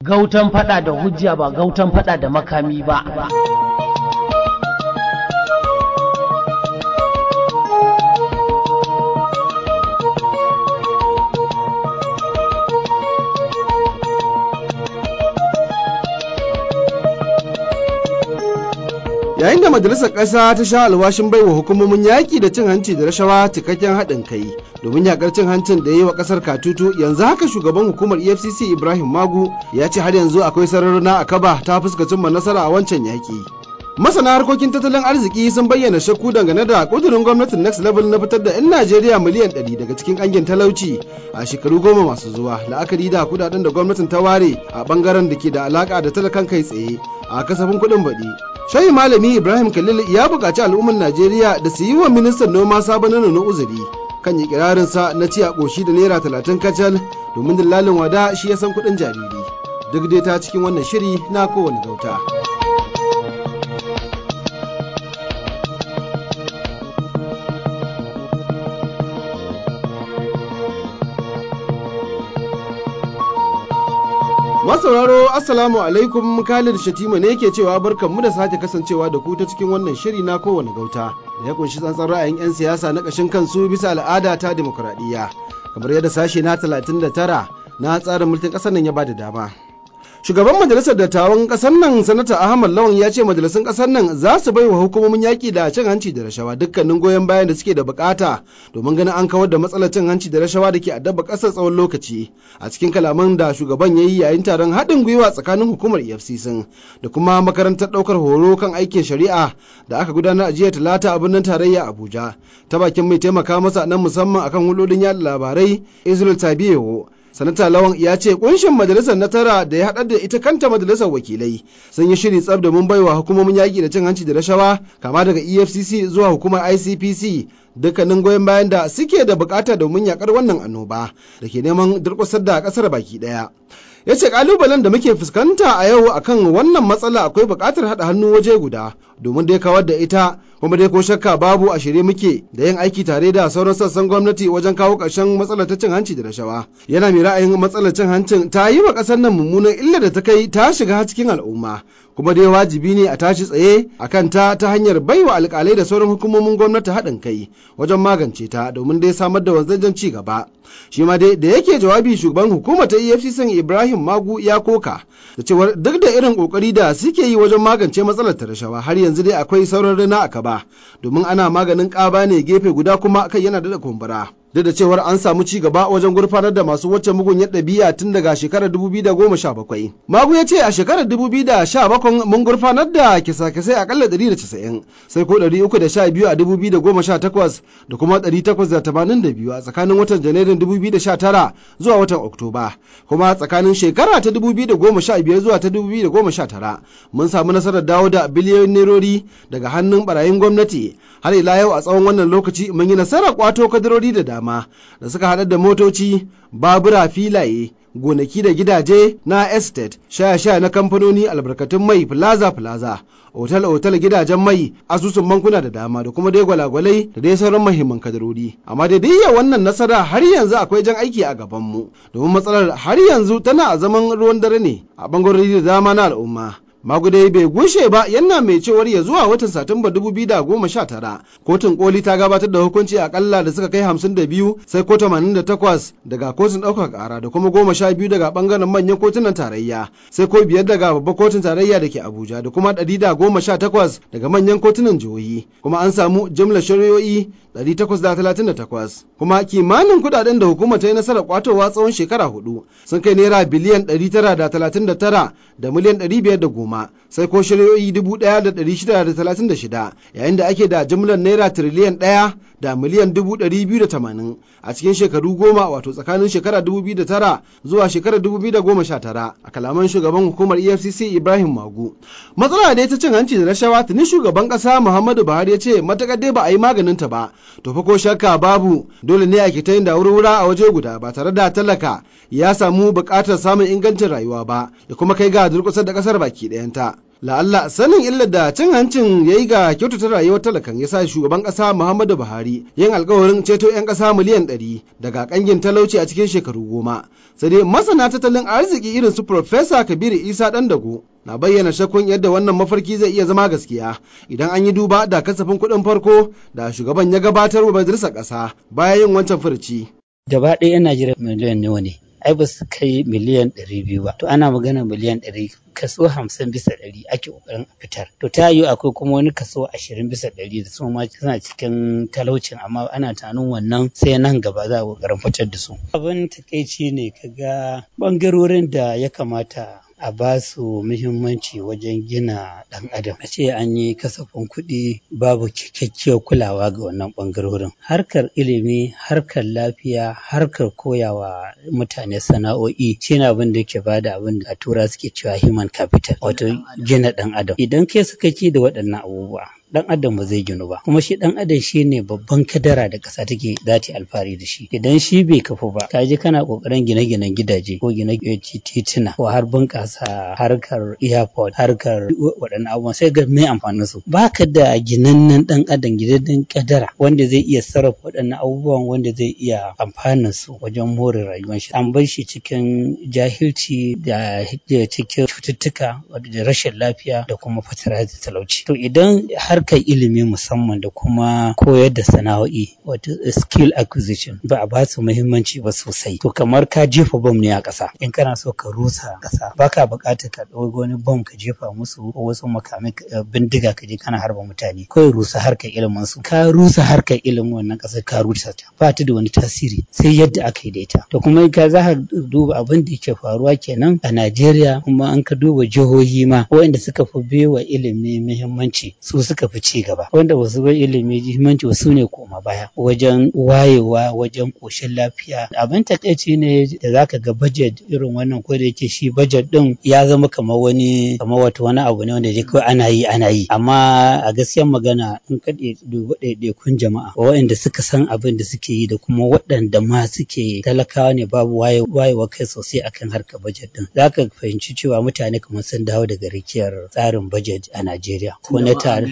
gautan fada da hujja ba gautan fada da makami ba yayin da majalisar ƙasa ta sha alwashin baiwa hukumomin yaƙi da cin hanci da rashawa cikakken haɗin kai domin yaƙar cin hancin da ya yi wa ƙasar katutu yanzu haka shugaban hukumar efcc ibrahim magu ya ce har yanzu akwai sararuna a kaba ta fuskacin ma nasara a wancan yaƙi masana harkokin tattalin arziki sun bayyana shakku dangane da ƙudurin gwamnatin next level na fitar da 'yan najeriya miliyan 100 daga cikin ƙangin talauci a shekaru goma masu zuwa la'akari da kudaden da gwamnatin ta ware a bangaren da ke da alaka da talakan kai tsaye a kasafin kuɗin baɗi shayi malami ibrahim khalil ya buƙaci al'ummar najeriya da su yi wa ministan noma sabon na uzuri kan yi sa na ci a ƙoshi da naira talatin kacal domin dillalin wada shi ya san kuɗin jariri duk dai ta cikin wannan shiri na kowane gauta. Masauraro Assalamu alaikum Khalid Shatima ne ke cewa barkanmu da sake kasancewa da ku ta cikin wannan shiri na kowane gauta da ya kunshi tsantsan ra'ayin 'yan siyasa na ƙashin kansu bisa al'ada ta demokuraɗiyya kamar yadda sashe na 39 na tsarin mulkin ƙasar nan ya ba da dama. Shugaban majalisar dattawan ƙasar nan sanata Ahmad Lawan ya ce majalisun ƙasar nan za su bai wa hukumomin yaƙi da cin hanci da rashawa dukkanin goyon bayan da suke da bukata domin ganin an kawar da matsalar cin hanci da rashawa da ke addaba ƙasar tsawon lokaci a cikin kalaman da shugaban ya yi yayin taron haɗin gwiwa tsakanin hukumar EFCC da kuma makarantar ɗaukar horo kan aikin shari'a da aka gudanar a jiya talata a birnin tarayya Abuja ta bakin mai taimaka masa nan musamman akan hulɗoɗin yaɗa labarai Israel Tabiyewo sanata lawan ya ce kunshin majalisar na tara da ya haɗar da ita kanta majalisar wakilai sun yi shiri tsab domin baiwa hukumomin yaƙi da cin hanci da rashawa kama daga efcc zuwa hukumar icpc dukkanin goyon bayan da suke da bukata domin yakar wannan annoba da ke neman durƙusar da ƙasar baki ɗaya ya ce kalubalen da muke fuskanta a yau akan wannan matsala akwai buƙatar haɗa hannu waje guda domin dai kawar da ita kuma dai ko shakka babu a shirye muke da yin aiki tare da sauran sassan gwamnati wajen kawo ƙarshen matsalar ta cin hanci da rashawa yana mai ra'ayin matsalar cin hancin ta yi wa ƙasar nan mummunan illa da ta kai ta shiga cikin al'umma kuma dai wajibi ne a tashi tsaye a kan ta ta hanyar baiwa alƙalai da sauran hukumomin gwamnati haɗin kai wajen magance ta domin dai samar da wanzajen ci gaba shi ma dai da yake jawabi shugaban hukumar ta efcc ibrahim magu ya koka da cewar duk da irin kokari da suke yi wajen magance matsalar ta rashawa har yanzu dai akwai sauran rana a kaba domin ana maganin ƙaba ne gefe guda kuma kai yana da kumbura duk da cewar an samu ci gaba wajen gurfanar da masu wacce mugunyar ɗabi'a tun daga shekarar 2017. Magu ya ce a shekarar 2017 mun gurfanar da kisa-kisai akalla 190 sai ko 312 a 2018 da kuma 882 a tsakanin watan janairun 2019 zuwa watan Oktoba. Kuma tsakanin shekara ta 2015 zuwa ta 2019 mun samu nasarar dawo da biliyoyin nerori daga hannun barayin gwamnati har ila yau a tsawon wannan lokaci mun yi nasarar kwato kadarori da dama da suka haɗar da motoci babura filaye gonaki da gidaje na estate shaya-shaya na kamfanoni albarkatun mai plaza plaza otal-otal gidajen mai asusun bankuna da dama da kuma dai gwalagwalai da dai sauran mahimman kadarori amma da dai wannan nasara har yanzu akwai jan aiki a gabanmu domin matsalar har yanzu tana a zaman ruwan dare ne a bangarori da dama na al'umma Magudai bai gushe ba yana mai cewar ya zuwa watan Satumba 2019 kotun koli ta gabatar da hukunci akalla da suka kai 52 sai ko 88 daga kotun ɗaukar ƙara da kuma 12 daga bangaren manyan kotunan tarayya sai ko biyar daga babbar kotun tarayya da ke Abuja da kuma 118 daga manyan kotunan jihohi kuma an samu jimlar shari'o'i 838 kuma kimanin kudaden da hukumar ta yi nasarar kwatowa tsawon shekara hudu sun kai naira biliyan 939 da miliyan 510 sai ko shari'o'i 1636 yayin da ake da jimlar naira tiriliyan 1 da miliyan 280 a cikin shekaru goma wato tsakanin shekara 2009 zuwa shekarar 2019 a kalaman shugaban hukumar efcc ibrahim magu matsala da ta cin hanci da rashawa tuni shugaban kasa muhammadu buhari ya ce matakar dai ba a yi maganin ta ba to fa ko shakka babu dole ne a ke ta yin da wura a waje guda ba tare da talaka ya samu buƙatar samun ingancin rayuwa ba ya kuma kai ga durƙusar da ƙasar baki ɗayanta la'alla sanin illar da cin hancin ya yi ga kyautata rayuwar talakan ya sa shugaban ƙasa muhammadu buhari yin alkawarin ceto 'yan ƙasa miliyan ɗari daga ƙangin talauci a cikin shekaru goma sai dai masana tattalin arziki irin su Profesa kabiru isa ɗandago na bayyana shakkun yadda wannan mafarki zai iya zama gaskiya idan an yi duba da kasafin kuɗin farko da shugaban ya gabatar wa majalisar ƙasa bayan yin wancan furuci. gaba ɗaya 'yan najeriya miliyan nawa ne ai ba su kai miliyan ɗari biyu ba to ana magana miliyan ɗari kaso hamsin bisa ɗari ake ƙoƙarin a fitar to ta yiwu akwai kuma wani kaso ashirin bisa ɗari da su ma suna cikin talaucin amma ana tunanin wannan sai nan gaba za a ƙoƙarin fitar da su abin takaici ne kaga ɓangarorin da ya kamata a ba su muhimmanci wajen gina ɗan adam a ce an yi kasafin kuɗi babu cikakkiyar kulawa ga wannan ɓangarorin harkar ilimi harkar lafiya harkar koyawa mutane sana'o'i shine abin da ke bada abin da a tura suke cewa human capital wato gina ɗan adam idan kai sakaki da waɗannan abubuwa dan adam ba zai ginu ba kuma shi dan adam shi ne babban kadara da ƙasa take za ta alfahari da shi idan shi bai kafu ba ka je kana kokarin gine-ginen gidaje ko gine tituna ko har bunƙasa harkar airport harkar waɗannan abubuwan sai ga mai amfanin su baka da ginannen dan adam gidajen kadara wanda zai iya sarrafa waɗannan abubuwan wanda zai iya amfanin su wajen more rayuwar shi an bar shi cikin jahilci da cikin cututtuka da rashin lafiya da kuma fatara da talauci to idan har harkar ilimi musamman da kuma koyar da sana'o'i wato skill acquisition ba a ba su muhimmanci ba sosai to kamar ka jefa bom ne a ƙasa in kana so ka rusa ƙasa baka buƙatar ka ɗauki wani bom ka jefa musu ko wasu makamai bindiga ka je kana harba mutane kawai rusa harkar ilimin su ka rusa harkar ilimin wannan ƙasar ka rusa ta ba ta da wani tasiri sai yadda aka yi da ita to kuma ka za ka duba abin da yake faruwa kenan a Najeriya kuma an ka duba jihohi ma waɗanda suka fi bewa ilimi muhimmanci su suka fi ci gaba wanda wasu bai ilimi muhimmanci wasu ne koma baya wajen wayewa wajen koshin lafiya abin takaici ne da zaka ga budget irin wannan ko da yake shi budget din ya zama kamar wani kamar wato wani abu ne wanda je kawai ana yi ana yi amma a gaskiyar magana in ka dubi ɗaiɗaikun jama'a waɗanda suka san abin da suke yi da kuma waɗanda ma suke talakawa ne babu wayewa kai sosai akan harkar budget din zaka fahimci cewa mutane kamar sun dawo daga rikiyar tsarin budget a Najeriya ko na tare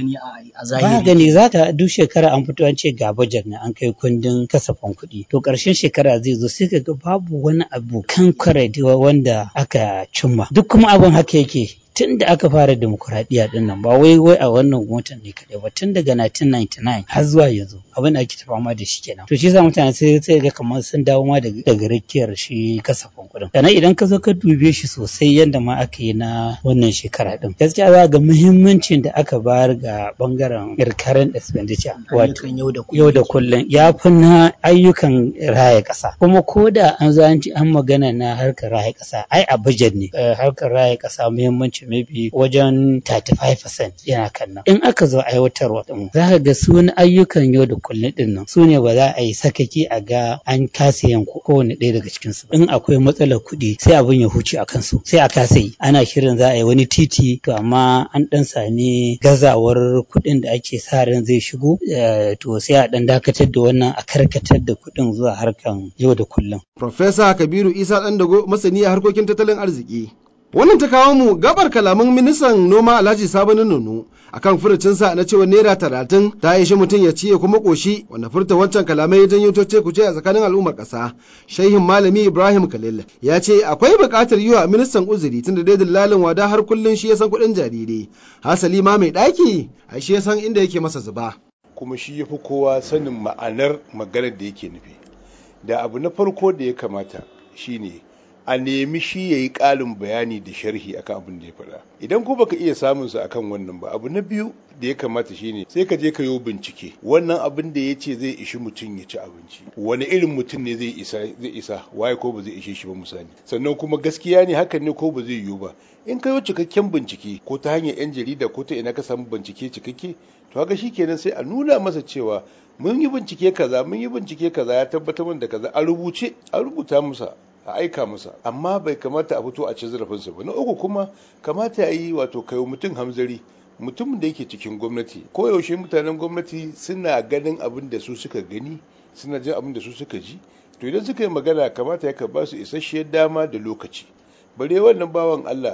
ba gani za ta duk shekara an fito an ce ga bajet na an kai kundin kasafin kuɗi to ƙarshen shekara zai zo sai ga babu wani abu kan wanda aka cimma duk kuma abin haka yake tun da aka fara demokuraɗiyya ɗin nan ba wai wai a wannan gwamnatin ne kaɗai ba tun daga 1999 har zuwa yanzu abin da ake ta fama da shi kenan to shi yasa mutane sai sai ga kamar sun dawo ma daga rakiyar shi kasafin kuɗin sannan idan ka zo ka dube shi sosai yadda ma aka yi na wannan shekara ɗin gaskiya za ga muhimmancin da aka bayar ga bangaren recurrent expenditure wato yau da kullum ya fi na ayyukan raya ƙasa kuma ko da an zo an magana na harkar raya ƙasa ai a budget ne harkar raya ƙasa muhimmanci maybe wajen 35% yana kan nan. In aka zo aiwatarwa din za ka ga su ayyukan yau da kullum din nan su ne ba za a yi sakaki a ga an kasa yin kowane ɗaya daga cikin su. In akwai matsalar kuɗi sai abin ya huce a kansu sai a kasa yi. Ana shirin za a yi wani titi to amma an ɗan sami gazawar kuɗin da ake sa ran zai shigo to sai a ɗan dakatar da wannan a karkatar da kuɗin zuwa harkan yau da kullum. Profesa Kabiru Isa Ɗandago masani a harkokin tattalin arziki. Wannan ta kawo mu gabar kalaman ministan noma Alhaji Sabanin Nono akan furucinsa na cewa naira talatin ta ishi mutum ya ciye kuma koshi wanda furta wancan kalamai ya janyo toce kuce a tsakanin al'ummar ƙasa. Shehin Malami Ibrahim Khalil ya ce akwai buƙatar yi wa ministan uzuri tunda dai dillalin wada har kullum shi ya san kuɗin jariri. Hasali ma mai ɗaki a shi ya san inda yake masa zuba. Kuma shi ya fi kowa sanin ma'anar maganar da yake nufi. Da abu na farko da ya kamata shine a nemi shi ya yi ƙarin bayani da sharhi akan abin da ya faɗa idan ko baka iya samun su akan wannan ba abu na biyu da ya kamata shine sai ka je ka yi bincike wannan abin da ya ce zai ishi mutum ya ci abinci wani irin mutum ne zai isa zai isa waye ko ba zai ishe shi ba misali sannan kuma gaskiya ne hakan ne ko ba zai yiwu ba in ka yi cikakken bincike ko ta hanyar yan jarida ko ta ina ka samu bincike cikakke to haka kenan sai a nuna masa cewa mun yi bincike kaza mun yi bincike kaza ya tabbatar da kaza a rubuce a rubuta masa a aika masa amma bai kamata a fito a ci zarafinsa ba na uku kuma kamata ya yi wato kayo mutum hamzari mutumin da yake cikin gwamnati koyaushe mutanen gwamnati suna ganin abin da su suka gani suna jin abin da su suka ji to idan suka yi magana kamata ya ba su isasshiyar dama da lokaci bare wannan bawan Allah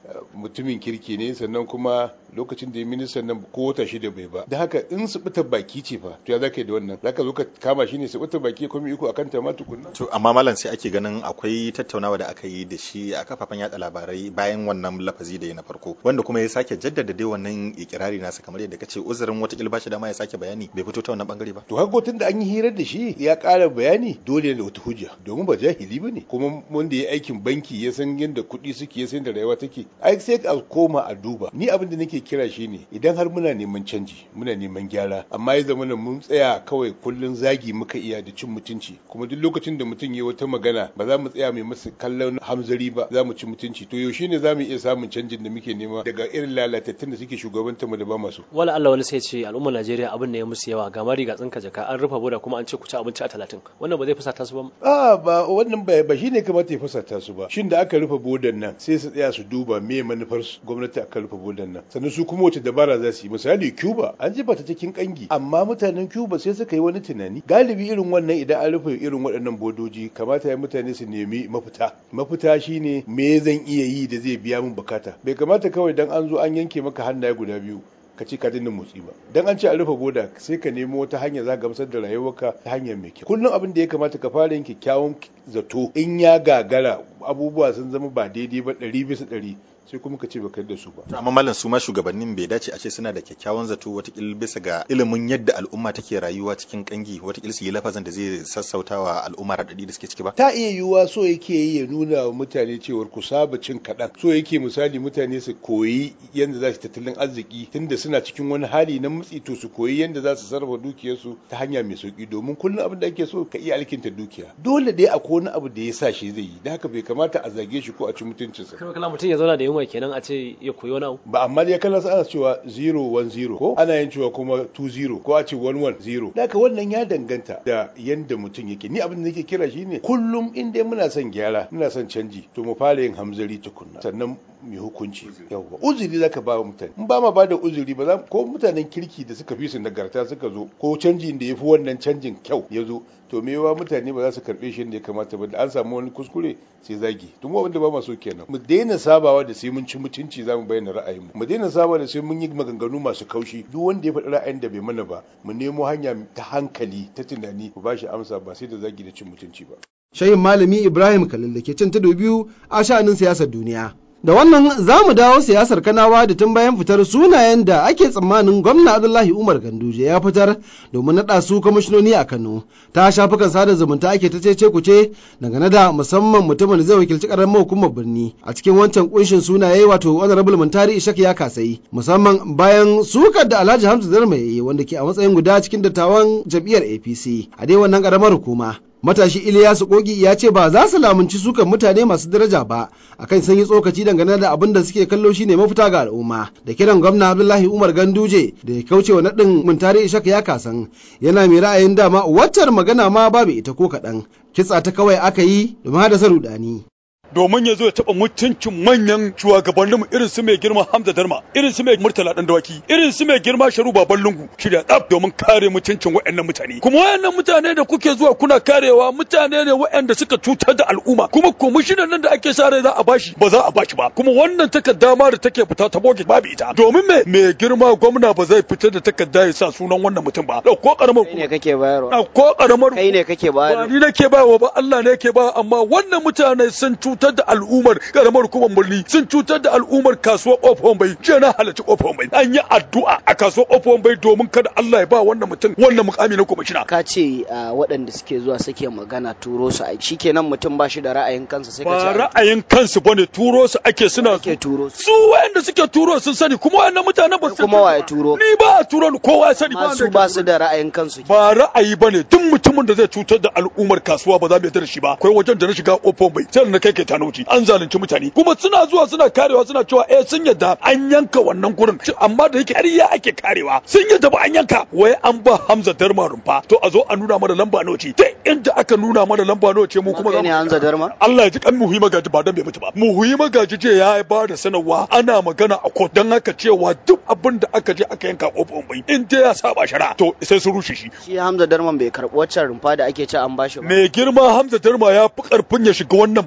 mutumin kirki ne sannan kuma lokacin da ya ministan nan ko wata shida bai ba da haka in su bita baki ce fa to ya zaka yi da wannan zaka zo ka kama shi ne su bita baki kuma iko akan ta ma tukunna to amma malam sai ake ganin akwai tattaunawa da aka yi da shi a kafafen yada labarai bayan wannan lafazi da ya na farko wanda kuma ya sake jaddada dai wannan ikirari nasa kamar yadda kace uzurin wata kilba shi dama ya sake bayani bai fito ta wannan bangare ba to haka tun da an yi hirar da shi ya ƙara bayani dole ne da wata hujja domin ba jahili bane kuma wanda ya aikin banki ya san yadda kuɗi suke ya san da rayuwa take ai sai a koma a duba ni abin da nake kira shi ne idan har muna neman canji muna neman gyara amma ya zama mun tsaya kawai kullun zagi muka iya da cin mutunci kuma duk lokacin da mutum ya wata magana ba za mu tsaya mai masa kallon hamzari ba za mu ci mutunci to yaushe ne za mu iya samun canjin da muke nema daga irin lalatattun da suke shugabantar mu da ba masu wala Allah wani sai ce al'ummar Najeriya abin ne ya musu yawa ga mari ga tsinka jaka an rufe boda kuma an ce ku ci abinci a talatin wannan ba zai fusata su ba a ba wannan ba ba shine kamata ya fusata su ba shin da aka rufe bodan nan sai su tsaya su duba me manufar gwamnati aka rufe bodan nan sannan su kuma wace dabara za su yi misali Cuba an jefa ta cikin kangi amma mutanen Cuba sai suka yi wani tunani galibi irin wannan idan an rufe irin waɗannan bodoji kamata ya mutane su nemi mafita mafita shine me zan iya yi da zai biya min bukata bai kamata kawai dan an zo an yanke maka hannaye guda biyu ka ce ka dinga motsi ba dan an ce a rufe boda sai ka nemo wata hanya za ka gamsar da rayuwarka ta hanyar mai kyau kullum abin da ya kamata ka fara yin kyakkyawan zato in ya gagara abubuwa sun zama ba daidai ba ɗari bisa ɗari sai kuma ka ce baka da su ba. amma malam su ma shugabannin bai dace a ce suna da kyakkyawan zato watakil bisa ga ilimin yadda al'umma take rayuwa cikin kangi watakil su yi lafazin da zai sassauta wa al'umma raɗaɗi da suke ciki ba. ta iya yiwuwa so yake yi ya nuna wa mutane cewar ku saba cin kaɗan so yake misali mutane su koyi yadda za su tattalin arziki tunda suna cikin wani hali na matsi to su koyi yadda za su sarrafa dukiyarsu ta hanya mai sauki domin kullum abin da ake so ka iya alkinta dukiya dole dai akwai wani abu da ya sa shi zai yi da haka bai kamata a zage shi ko a ci mutuncinsa. kala mutum ya zauna da yunwa kenan a ce ya koyi wani abu ba amma dai kallon ana cewa 010 ko ana yin cewa kuma 20 ko a ce 110 da haka wannan ya danganta da yanda mutum yake ni abin da nake kira shine kullum in dai muna son gyara muna son canji to mu fara yin hamzari tukunna sannan mai hukunci yawwa uzuri zaka ba mutane in ba ma ba da uzuri ba za ko mutanen kirki da suka fi su nagarta suka zo ko canjin da ya fi wannan canjin kyau ya zo to me yawa mutane ba za su karbe shi da ya kamata ba da an samu wani kuskure sai zagi tun wanda ba ma so kenan mu daina sabawa da sai mun ci mutunci za mu bayyana ra'ayinmu mu daina sabawa da sai mun yi maganganu masu kaushi duk wanda ya faɗi ra'ayin da bai mana ba mu nemo hanya ta hankali ta tunani mu ba shi amsa ba sai da zagi da cin mutunci ba shayin malami ibrahim kalil da ke cin tudu biyu a sha'anin siyasar duniya da wannan za mu dawo siyasar kanawa da tun bayan fitar sunayen da ake tsammanin gwamna abdullahi umar ganduje ya fitar domin naɗa su kwamishinoni a kano ta shafukan sada zumunta ake ta cece kuce dangane da musamman mutumin da zai wakilci karamar hukumar birni a cikin wancan kunshin sunaye wato honorable muntari ishak ya kasai musamman bayan sukar da alhaji hamza zarma ya yi wanda ke a matsayin guda cikin dattawan jam'iyyar apc a dai wannan karamar hukuma matashi Iliyasu Kogi ya ce ba za su lamunci sukan mutane masu daraja ba akan sun yi tsokaci dangane da abin da suke kallo shine mafita ga al'umma da kiran gwamna Abdullahi Umar Ganduje da ya kauce wa naɗin Muntari Ishak ya kasan yana mai ra'ayin dama waccar magana ma babu ita ko kaɗan kitsa ta kawai aka yi domin hadasa rudani. domin ya zo ya taɓa mutuncin manyan shugabanninmu irin su mai girma Hamza Darma, irin su mai Murtala Dan Dawaki, irin su mai girma Sharu Baban Lungu, shirya tsaf domin kare mutuncin waɗannan mutane. Kuma waɗannan mutane da kuke zuwa kuna karewa mutane ne waɗanda suka cutar da al'umma, kuma komishinan nan da ake sa rai za a bashi ba za a bashi ba. Kuma wannan takarda ma da take fita ta boge babu ita. Domin me mai girma gwamna ba zai fitar da takarda ya sa sunan wannan mutum ba. Ko karamar Kai ne kake bayarwa. ko karamar Kai ne kake ba bayarwa. ni nake bayarwa ba Allah ne yake ba amma wannan mutane sun cutar da al'ummar karamar hukumar birni sun cutar da al'ummar kasuwar kofar bai jiya na halarci kofar bai an yi addu'a a kasuwar kofar bai domin kada Allah ya ba wannan mutum wannan mukami na kwamishina Ka ce ah, waɗanda suke zuwa suke magana turo su aiki. Shikenan mutum ba shi da ra'ayin kansa sai ka ce ba aiki. ra'ayin kansu bane turo su ake suna Ake turo su. su wayanda suke turo sun sani kuma wayannan mutanen ba su Kuma wa ya turo? ni ba a turo ni kowa ya sani ba Masu wanda ba ya su da ra'ayin kansu. ba ra'ayi bane duk mutumin da zai cutar da al'ummar kasuwa ba za mu yarda da shi ba akwai wajen da na shiga kofar bai sai da na kai kai tanauci an zalunci mutane kuma suna zuwa suna karewa suna cewa eh sun yadda an yanka wannan gurin Ci- amma da yake ƙarya ake karewa sun yadda ba an yanka wai an ba Hamza Darma rumfa to a zo a nuna mana lamba nawa ce ta inda aka nuna mana lamba nawa ce mu kuma za Kai ne mu Hamza Darma? Allah ya ji kan muhi magaji ba dan bai mutu ba muhi magaji je ya ba da sanarwa ana magana a court dan haka cewa duk abin da aka je aka yanka kofar bai in dai ya saba shari'a to sai su rushe shi Shi Hamza Darman bai karɓi waccan rumfa da ake ce an bashi ba. mai girma Hamza Darma ya fi karfin ya shiga wannan badakala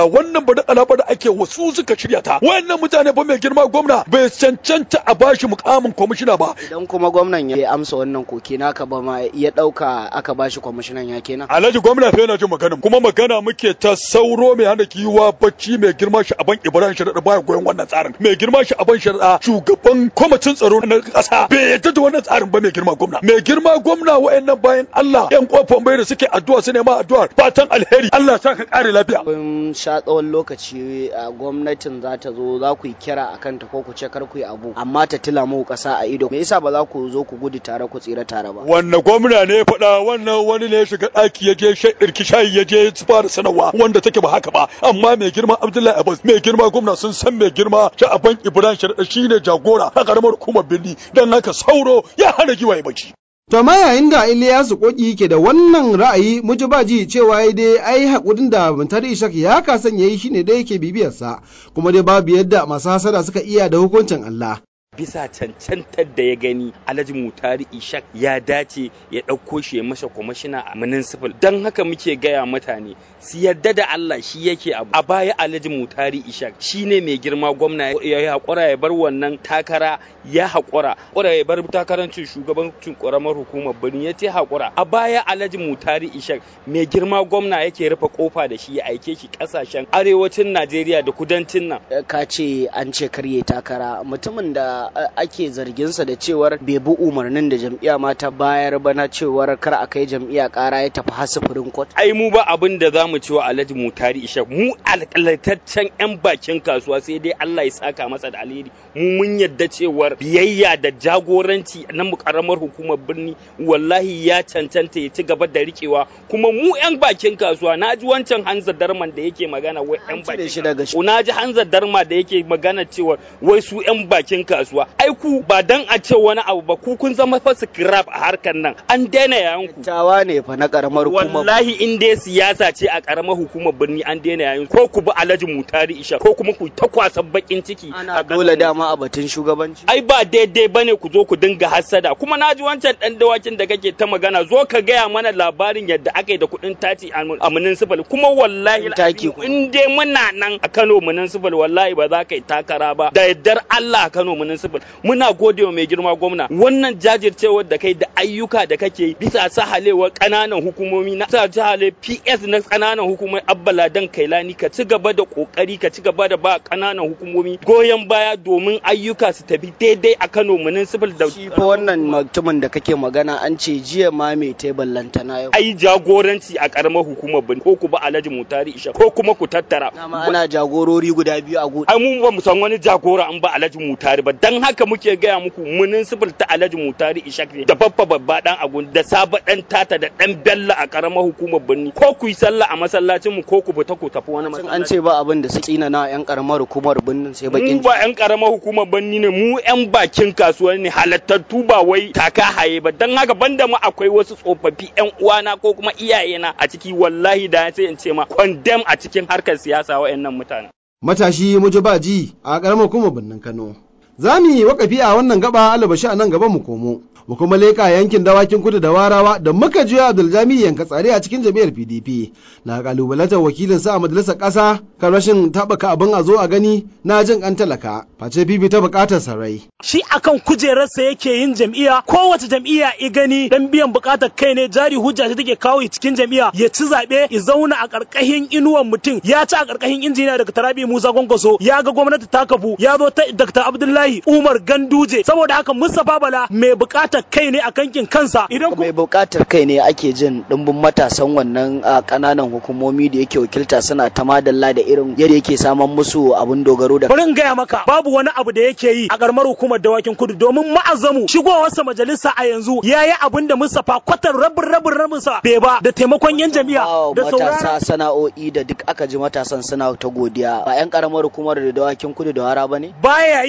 badakala wannan badakala ba da ake wasu suka shirya ta wayannan mutane ba mai girma gwamna bai cancanta a bashi mukamin kwamishina ba idan kuma gwamnan ya amsa wannan koke naka ba ma ya dauka aka bashi kwamishinan ya kenan alhaji gwamna fa yana jin magana kuma magana muke ta sauro mai hana kiwa bacci mai girma shi aban ibrahim sharaɗa baya goyon wannan tsarin mai girma shi aban sharaɗa shugaban kwamitin tsaro na ƙasa bai yadda da wannan tsarin ba mai girma gwamna mai girma gwamna wa'annan bayan Allah yan kofan bai da suke addu'a su nema addu'a fatan alheri Allah sa ka kare lafiya kun sha tsawon lokaci a gwamnatin za ta zo za ku yi kira a kanta ko ku ce kar ku yi abu amma ta tila mu ƙasa a ido me yasa ba za ku zo ku gudu tare ku tsira tare ba wannan gwamna ne ya faɗa wannan wani ne ya shiga ɗaki ya je ɗirki shayi ya je su fara sanarwa wanda take ba haka ba amma mai girma Abdullahi Abbas mai girma gwamna sun san mai girma Sha'aban Ibrahim Sharaɗa shine jagora a ƙaramar hukumar Birni dan haka sauro ya hana giwaye bacci To amma yayin da Iliyasu Koki ke da wannan ra'ayi mujibaji cewa ya dai ai haƙurin da Muntari Ishak ya kasan yayi shine dai yake bibiyarsa kuma dai babu yadda masu hasada suka iya da hukuncin Allah. bisa cancantar da ya gani alhaji mutari ishak ya dace ya ɗauko shi ya masa kwamishina a municipal don haka muke gaya mutane su yarda da Allah shi yake abu a baya alhaji mutari ishak shi ne mai girma gwamna ya haƙura ya bar wannan takara ya haƙura haƙura ya bar takarancin shugabancin ƙaramar hukumar birni ya ce haƙura a baya alhaji mutari ishak mai girma gwamna yake rufe kofa da shi ya aike shi ƙasashen arewacin najeriya da kudancin nan ka ce an ce karye takara mutumin da ake zarginsa da cewar bai bi umarnin da jam'iyya ma ta bayar ba na cewar kar a kai jam'iyya kara ya tafi har sufurin kot. ai mu ba abin da za mu ci wa alhaji mutari ishak mu alƙalataccen yan bakin kasuwa sai dai Allah ya saka masa da alheri mu mun yadda cewar biyayya da jagoranci na mu karamar hukumar birni wallahi ya cancanta ya ci gaba da rikewa kuma mu yan bakin kasuwa na ji wancan hanzar darman da yake magana wai yan bakin kasuwa na ji hanzar darma da yake magana cewa wai su yan bakin kasuwa ai ku ba dan a ce wani abu ba ku kun zama fa scrap a harkar nan an daina yayin ku tawa ne fa na karamar hukumar wallahi in dai siyasa ce a karamar hukumar birni an daina yayin ko ku bi Alhaji Mutari Isha ko kuma ku ta kwasan bakin ciki ana dole dama a batun shugabanci ai ba daidai bane ku zo ku dinga hassada kuma naji wancan dan dawakin da kake ta magana zo ka gaya mana labarin yadda aka yi da kuɗin tati a municipal kuma wallahi in dai muna nan a Kano municipal wallahi ba za ka yi takara ba da yaddar Allah a Kano municipal muna gode wa mai girma gwamna wannan jajircewar da kai da ayyuka da kake bisa sahalewar kananan hukumomi na sa jihale PS na kananan hukumomi abbala dan kailani ka ci gaba da kokari ka ci gaba da ba kananan hukumomi goyon baya domin ayyuka su tafi daidai a Kano municipal da shi fa wannan mutumin da kake magana an ce jiya ma mai tebal lantana yau ai jagoranci a karamar hukumar bin ko ku ba Alhaji Mutari Isha ko kuma ku tattara ana jagorori guda biyu a gudu ai mu ba mu san wani jagora an ba Alhaji Mutari ba dan haka muke gaya muku municipal ta Alhaji Mutari Ishak ne da babba babba dan agun da saba dan tata da dan bella a karamar hukumar birni ko ku yi sallah a masallacin mu ko ku fita ku tafi wani masallaci an ce ba abin da su tsina na yan karamar hukumar birnin sai bakin mu ba yan karamar hukumar birni ne mu yan bakin kasuwa ne halattattu ba wai taka haye ba dan haka banda mu akwai wasu tsofaffi yan uwana ko kuma iyayena a ciki wallahi da sai in ce ma condemn a cikin harkar siyasa wayannan mutane matashi mujibaji a karamar hukumar birnin Kano za mu yi wakafi a wannan gaba alabashi a nan gaba mu komo mu kuma leƙa yankin dawakin kudu da warawa da muka juya abduljami yanka tsare a cikin jami'ar pdp na kalubalantar wakilin sa a majalisar ƙasa kan rashin taɓaka abin a zo a gani na jin an talaka face fifi ta buƙatar sarai shi akan kujerarsa yake yin jam'iyya kowace jam'iyya i gani dan biyan buƙatar kai ne jari hujja ta take kawo cikin jam'iyya ya ci zaɓe ya zauna a ƙarƙashin inuwan mutum ya ci a ƙarƙashin injiniya daga tarabi musa gwangwaso ya ga gwamnati ta kafu ya zo ta dr abdullahi umar ganduje saboda haka mustapha bala mai buƙatar kai ne a kankin kansa idan mai buƙatar kai ne ake jin ɗimbin matasan wannan a ƙananan hukumomi da yake wakilta suna ta madalla da irin yadda yake saman musu abun dogaro da bari in gaya maka babu wani abu da yake yi a ƙaramar hukumar dawakin kudu domin ma'azamu shigowarsa majalisa a yanzu ya yi abin da Mustapha kwatar rabin rabin rabin sa bai ba da taimakon yan jami'a da matasa sana'o'i da duk aka ji matasan suna ta godiya ba yan ƙaramar hukumar da dawakin kudu da wara bane baya yi kai bari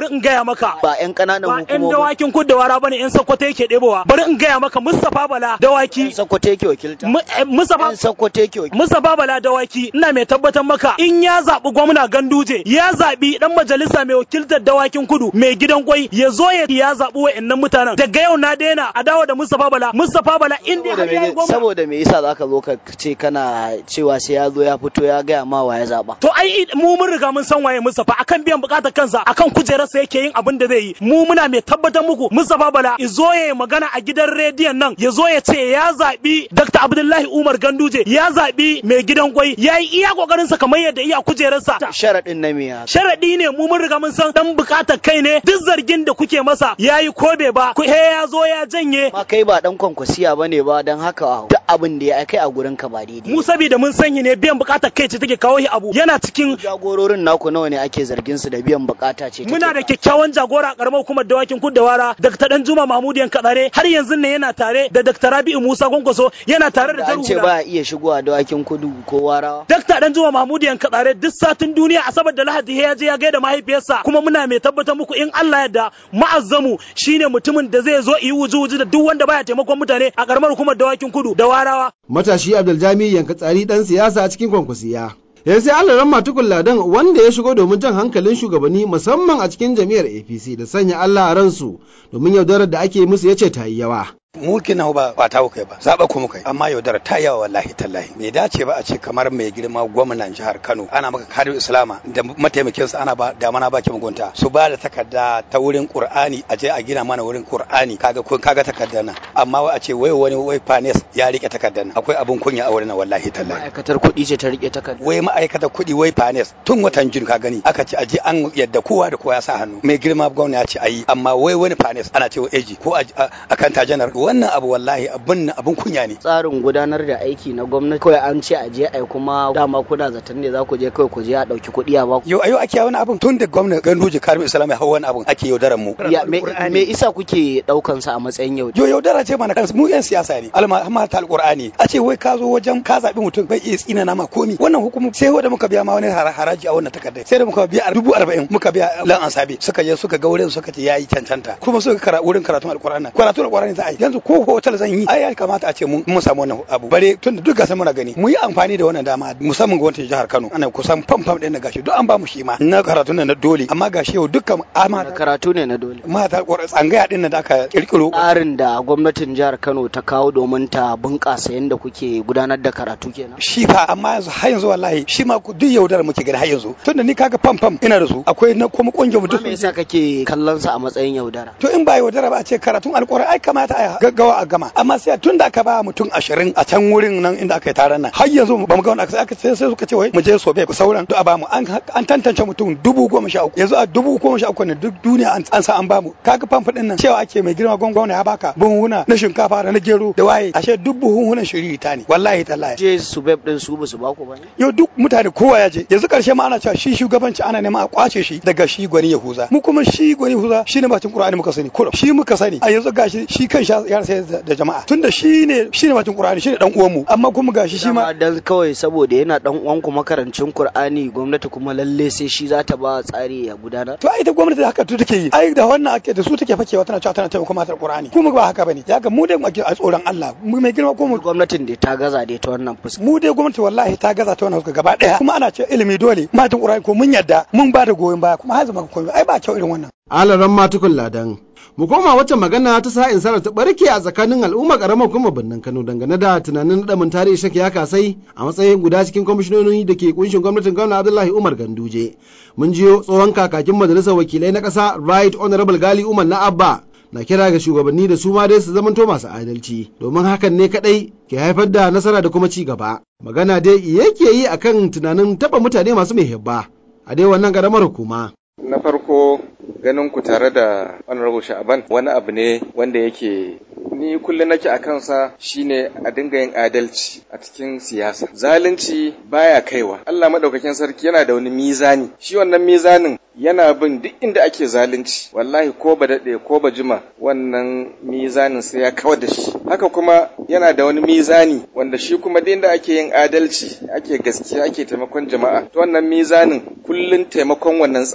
in gaya maka ba yan kananan ba yan hukumomi dawakin kuddawara bane yan sakkwato yake ɗebowa bari in gaya maka Mustapha Bala dawaki sakkwato yake wakilta Mu- eh, Mustapha sakkwato yake wakilta Mustapha Bala dawaki ina mai tabbatar maka in ya zaɓi gwamna Ganduje ya zaɓi dan majalisa mai wakiltar dawakin kudu mai gidan kwai ya zo ya ya zaɓi wa'annan mutanen daga yau na daina a dawo da Mustapha Bala Mustapha Bala in dai saboda har ya yi me gwamna saboda me yasa zaka zo ka ce kana cewa sai ya zo ya fito ya gaya ma wa ya zaba To ai mu mun riga mun san waye Mustapha akan biyan bukatar kansa akan kujerarsa yake yin abin da zai yi mu muna mai tabbatar muku Mustapha Bala izo ya yi magana a gidan rediyon nan ya zo ya ce ya zabi Dr. Abdullahi Umar Ganduje ya zabi mai gidan kwai ya yi iya kokarin sa kamar yadda iya kujerarsa sharadin na me ya sharadi ne mu mun riga mun san dan bukatar kai ne duk zargin da kuke masa yayi ko bai ba ku he ya zo ya janye ma kai ba dan kwankwasiya bane ba dan haka duk abin da ya kai a gurin ka ba daidai mu saboda mun sanyi ne biyan bukatar kai ce take kawo shi abu yana cikin jagororin naku nawa ne ake zargin su da biyan bukata ce take Muna da kyakkyawan jagora a karamar hukumar dawakin kuddawara Dr. Dan Juma Mahmud Yankadare har yanzu ne yana tare da Dr. Rabi'u Musa Kwankwaso yana tare da an ce Jarhula. ba a iya shigowa dawakin kudu ko warawa Dr. Dan Juma Mahmud Yankadare duk satin duniya asabar da Lahadi ya je ya gaida mahaifiyarsa kuma muna mai tabbatar muku in Allah yarda ma'azzamu shine mutumin da zai zo yi wuju-wuju da duk wanda baya taimakon mutane a karamar hukumar dawakin kudu da warawa. matashi abduljami yanka tsari dan siyasa a cikin kwankwasiya yanzu sai allah ran matukun ladan wanda ya shigo domin jan hankalin shugabanni musamman a cikin jam'iyyar apc da sanya allah a ransu domin yaudarar da ake musu ya ce ta yi yawa mu kina ba ba ta kai ba zaba ku muka yi amma yaudara ta yawa wallahi tallahi bai dace ba a ce kamar mai girma gwamnan jihar Kano ana maka kadin islama da mataimakinsa ana ba da mana baki mugunta su ba da takarda ta wurin Qur'ani a je a gina mana wurin Qur'ani kaga kun kaga takardar nan amma wai a ce wai wani wai fanes ya rike takardar nan akwai abun kunya a wurin nan wallahi tallahi ma'aikatar kuɗi ce ta rike takarda wai ma'aikatar kuɗi wai fanes tun watan jun ka gani aka ce a je an yadda kowa da kowa ya sa hannu mai girma gwamna ya ce ayi amma wai wani fanes ana ce eji ko a kanta janar wannan abu wallahi abun abun kunya ne tsarin gudanar da aiki na gwamnati kawai an ce a je ai kuma dama kuna zaton ne za ku je kawai ku je a dauki kuɗi a baku yau ayo ake wani abun tun da gwamnati ganduje karim islam ya hau wani abun ake yaudaran mu ya me, me isa kuke daukan sa a matsayin yau yo yaudara ce mana kansu mu yan siyasa ne alma ta alqur'ani a ce wai ka zo wajen ka zabi mutum bai iya tsina na ma komi wannan hukumu sai wanda muka biya ma wani haraji a wannan takardar sai da muka biya dubu arba'in muka biya lan ansabi suka je suka ga wurin suka ce yayi cancanta kuma suka kara wurin karatun alqur'ani karatun alqur'ani za a yi yanzu ko hotel zan yi ai ya kamata a ce mun samu wannan abu bare tun da duk gasa muna gani mu yi amfani da wannan dama musamman gwamnatin jihar Kano ana kusan fam fam din na gashi duk an ba mu shi ma na karatu ne na dole amma gashi yau dukkan ama karatu ne na dole mata tsangaya din da aka kirkiro tsarin da gwamnatin jihar Kano ta kawo domin ta bunƙasa yadda kuke gudanar da karatu kenan shi fa amma yanzu har yanzu wallahi shi ma duk yaudar muke gani har yanzu tunda ni kaga fam fam ina da su akwai na kuma kungiyar mu duk me yasa kake kallon sa a matsayin yaudara to in ba yaudara ba a ce karatun alƙur'ani ai kamata a gaggawa a gama amma sai tun da aka ba mutum ashirin a can wurin nan inda aka yi taron nan har yanzu ba mu ga wani aka aka sai sai suka ce wai mu je sobe ku sauran duk a bamu an an tantance mutum dubu goma sha uku yanzu a dubu goma sha uku ne duk duniya an sa an bamu kaga famfa din nan cewa ake mai girma gwangwana ya baka buhunhuna na shinkafa da na gero da waye ashe duk buhunhunan shiri ta ne wallahi tallahi je su beb din su basu baku ba ne yau duk mutane kowa ya je yanzu karshe ma ana cewa shi shugabanci ana neman a kwace shi daga shi gwani yahuza mu kuma shi gwani yahuza shine bakin qur'ani muka sani kullum shi muka sani a yanzu gashi shi kan ya rasa da jama'a tunda shi ne shi ne bakin Qur'ani shi ne dan uwan mu amma kuma gashi shi ma dan kawai saboda yana dan uwan ku makarancin Qur'ani gwamnati kuma lalle sai shi za ta ba tsari ya gudanar to ai ita gwamnati haka to take yi ai da wannan ake da su take fakewa tana cewa tana taimaka matar Qur'ani kuma ba haka bane ya ga mu dai ake a tsoron Allah mu mai girma ko mu gwamnatin da ta gaza dai ta wannan fuska mu dai gwamnati wallahi ta gaza ta wannan fuska gaba daya kuma ana cewa ilimi dole matan Qur'ani ko mun yadda mun ba da goyon baya kuma har zama komai ai ba kyau irin wannan alaran matukun ladan mu koma wacce magana ta sa'in sarar ta barke a tsakanin al'umma karamar kuma birnin Kano dangane da tunanin nadamin tarihi shaki ya kasai a matsayin guda cikin kwamishinoni da ke kunshin gwamnatin gwamna Abdullahi Umar Ganduje mun jiyo tsohon kakakin majalisar wakilai na ƙasa Right Honorable Gali Umar na Abba na kira ga shugabanni da su ma dai su zamanto masu adalci domin hakan ne kadai ke haifar da nasara da kuma ci gaba magana dai yake yi akan tunanin taba mutane masu mai hibba a dai wannan karamar hukuma na farko ganin ku tare da honorable sha'aban wani abu ne wanda yake ni kullum nake a kansa shine a dinga yin adalci a cikin siyasa zalunci baya kaiwa Allah madaukakin sarki yana da wani mizani shi wannan mizanin yana bin duk inda ake zalunci wallahi ko ba daɗe ko ba jima wannan mizanin sai ya kawar da shi haka kuma yana da wani mizani wanda shi kuma duk inda ake yin adalci ake gaskiya ake taimakon jama'a to wannan mizanin kullun taimakon wannan tsarin yake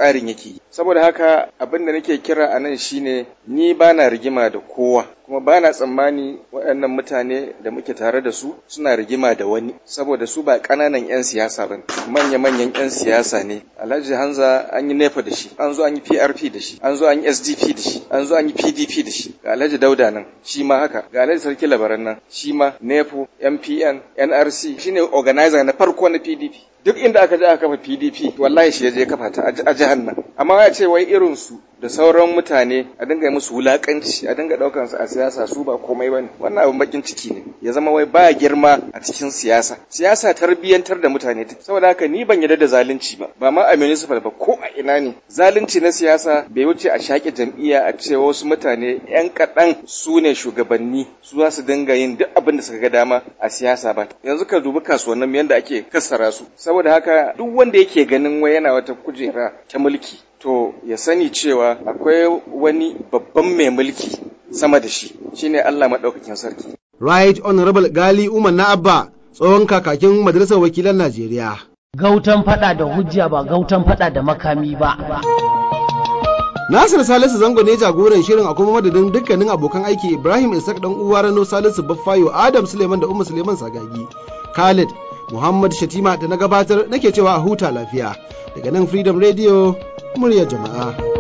ake saboda haka abin da nake kira a nan shine ni ba na rigima da kowa kuma ba na tsammani waɗannan mutane da muke tare da su suna rigima da wani saboda su ba ƙananan 'yan siyasa ba manya-manyan 'yan siyasa ne alhaji hanza an yi nefa da shi an zo an yi prp da shi an zo an yi sdp da shi an zo an yi pdp da shi ga alhaji dauda nan shi ma haka ga alhaji sarki labaran nan shi ma nepo mpn nrc shine organizer na farko na pdp duk inda aka je aka kafa pdp wallahi shi ya je kafa ta a jihar nan amma ya ce wai irin su da sauran mutane a dinga musu wulakanci a dinga daukan su a siyasa su ba komai bane wannan abin bakin ciki ne ya zama wai ba girma a cikin siyasa siyasa tarbiyyantar da mutane take saboda haka ni ban yarda da zalunci ba ba ma a municipal ba ko a ina ne zalunci na siyasa bai wuce a shaƙe jam'iyya a ce wasu mutane yan kaɗan su ne shugabanni su za su dinga yin duk abin da suka ga dama a siyasa ba yanzu ka dubi kasuwannin yadda ake kassara su saboda haka duk wanda yake ganin wai yana wata kujera ta mulki to ya sani cewa akwai wani babban mai mulki sama da shi shine Allah maɗaukakin sarki. Right Honorable Gali Umar na Abba tsohon kakakin Majalisar Wakilan Najeriya. Gautan fada da hujja ba gautan fada da makami ba. Nasir Salisu Zango ne jagoran shirin a kuma madadin dukkanin abokan aiki Ibrahim Isaac dan uwa Rano Salisu Baffayo Adam Suleiman da Umma Suleiman Sagagi. Khalid Muhammad Shatima da na gabatar nake cewa a huta lafiya. Daga nan Freedom Radio muryar jama'a.